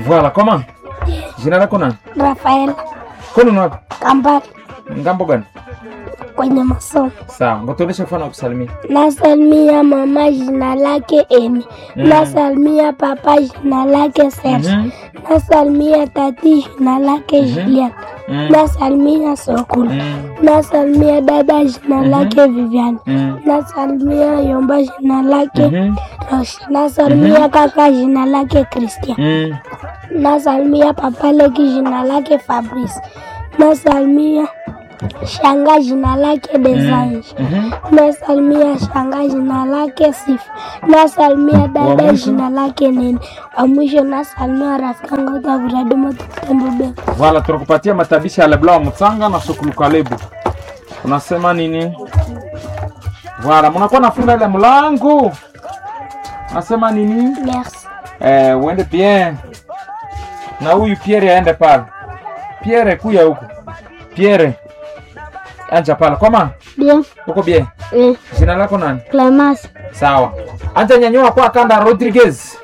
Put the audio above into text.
Voilà, comment? Jina lako nani? Rafaela Kwani ni wapi? Kambale Ngambo gani? kwenye masomo. Sawa, ngotuoneshe mfano wa kusalimia. Nasalimia mama jina lake Emi. Nasalimia papa jina lake Serge. Mhm. Nasalimia tati jina lake Julian. Mm. Nasalimia Sokulu. Mm. Nasalimia dada jina lake Vivian. Mm. Nasalimia Yomba jina lake Mhm. Roshi. Nasalimia kaka jina lake Christian. Mm. Nasalimia papa leki jina lake Fabrice. Nasalimia shanga jina lake Desange. Mhm. Nasalimia shanga jina lake Sifa. Nasalimia Wa dada mwisho? jina lake Nene. Wa mwisho nasalimia rafiki yangu Tavuradimo Tutembo Voilà, tunakupatia matabishi ya Leblanc wa Mutsanga na Sokulu Kalebu. Unasema nini? Voilà, mnakuwa nafunga ile mlango. Nasema nini? Merci. Eh, uende bien. Na huyu Pierre aende pale. Pierre kuya huko. Pierre. Anja pale. Koma, Bien. uko bien? Eh, Jina lako nani? Clemas. Sawa. Anja nyanyua kwa kanda Rodriguez.